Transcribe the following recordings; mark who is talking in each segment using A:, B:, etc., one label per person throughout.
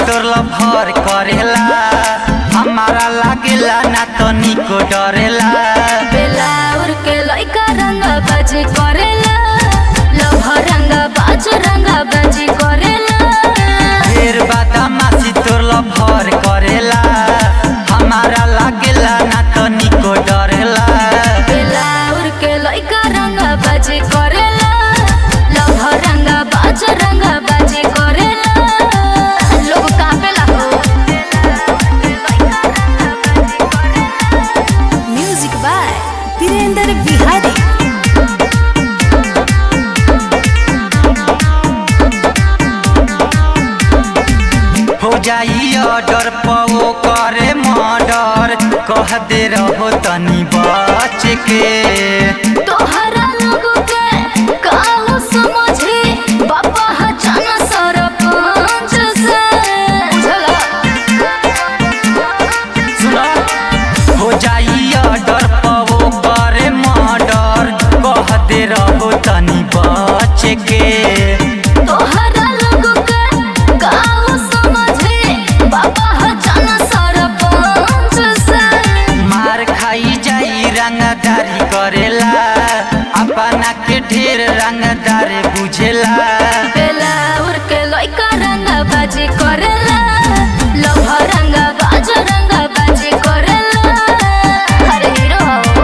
A: तोर भर करेला हमारा लागेला ना तो निको डरेला
B: बेलाउर के लइका रंग बाजी करेला लभ रंग बाज रंग बाजी करेला
A: ढेर बदमाशी तोर भर करेला हमारा लागेला ना तो निको डरेला
B: बेलाउर के लइका रंग बाजी करेला लभ रंग बाज रंग बाजी करेला लोग कापेला हो म्यूजिक बाय वीरेंद्र बिहारी
A: हो जाई ऑर्डर पवो करे मर्डर कह दे रहो तनी बच के
B: तोहरा लोगों के कालो समझे बापा हचाना सरपंच से बुझला
A: सुनो हो जाई ऑर्डर पवो करे मर्डर कह दे रहो तनी बच के
B: तोहरा लोगों के कालो समझे बापा हचाना सरपंच से
A: मार खाई जाई रंगदारी करेला अपना के ढेर रंगदार बुझेला
B: बेलाउर के लइका रंग बाजी करेला लभ रंग बाज रंग बाजी करेला अरे हीरो हो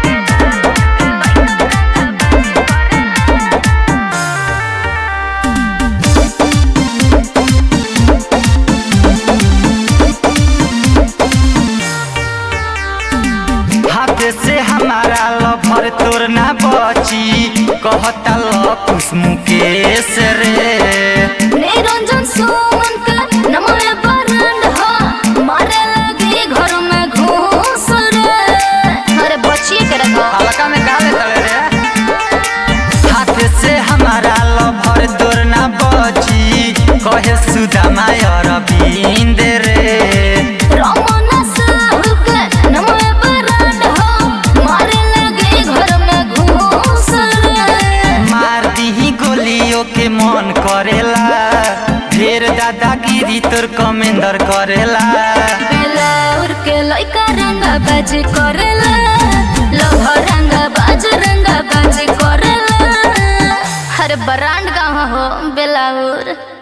A: हाथ से हमारा लभर तोर ना बची कहता लकुस मुकेश रे
B: निरंजन सुमन के नमय बरंड हो मारे लगी घर में घूस रे अरे बचिए के रखो
A: हल्का में काले तले रे हाथ से हमारा लभर तोर ना बची कहे सुदामा अरविंद रे
B: रमन साहु के नमय बरंड हो मारे लगी घर में घूस रे
A: मार दीही गोलियों के मन करेला ढेर दादागिरी तोर कमेंदर करेला
B: बेलाउर के लइका रंग बाजी करेला लभ रंग बाज रंग बाजी करेला अरे बरांड गाँव हो बेलाउर